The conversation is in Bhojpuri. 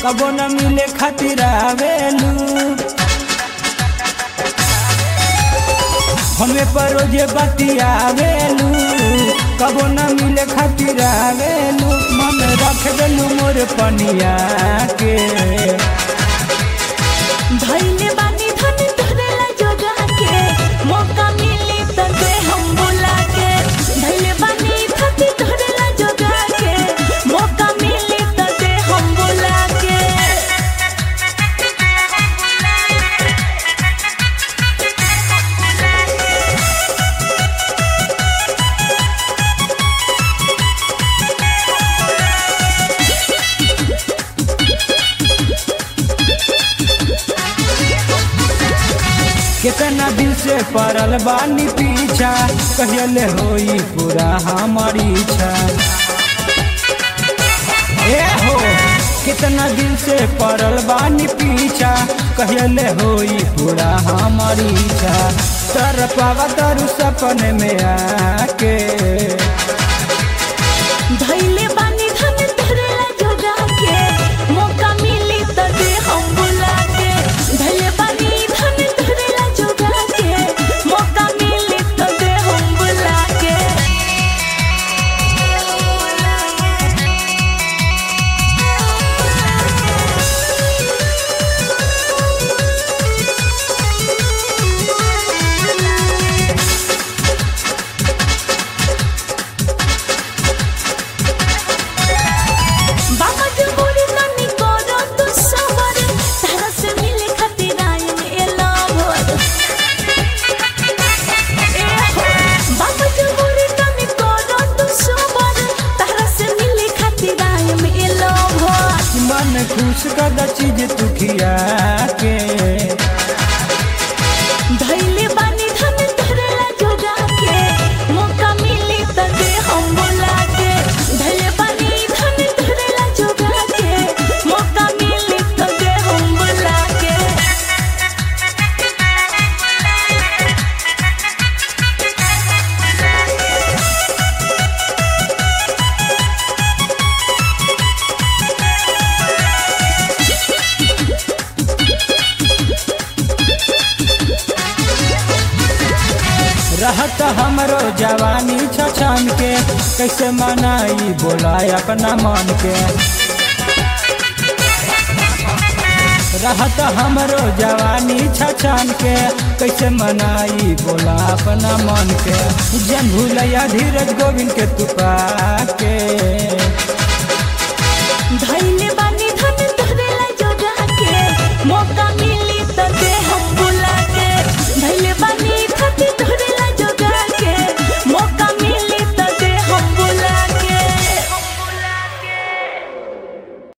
कबो न मिले खातिर आवेलू हमें पर रोजे बतियावेलू कबो न मिले खातिर आवेलू मन रख देलू मोर पनिया के धइले बानी धन धरेला जोगा के मौका मिली त दे हम बुला के धइले बानी धन धरेला जोगा के मौका मिली त दे हम बुला के कितना दिल से पड़ल बानी पीछा कहले होई पूरा हमारी इच्छा ए हो कितना दिल से पड़ल बानी पीछा कहले होई पूरा हमारी इच्छा तर पावा तरु सपने में आके धइले बानी धन धरेला जोगा के मौका मिली त दे हम बुला के धइले बानी धन धरेला जोगा के मौका मिली त दे हम बुला के बाबा जो बोली तनी करो तू सबर तारा से मिले खातिर आयम एला भर बाबा जो बोली तनी करो तू सबर तारा से मिले खातिर आयम एला भर मन खुश कर चीज तू खिया के धइले बानी धन धरेला जोगा के मौका मिली त दे हम बुला के धइले बानी धन धरेला जोगा के मौका मिली त दे हम बुला के रहत हमरो जवानी छछन के कैसे मनाई बोला अपना मन के रहत हमरो जवानी छछन के कैसे मनाई बोला अपना मन के जन भूलैया धीरज गोविंद के तुपा के धइले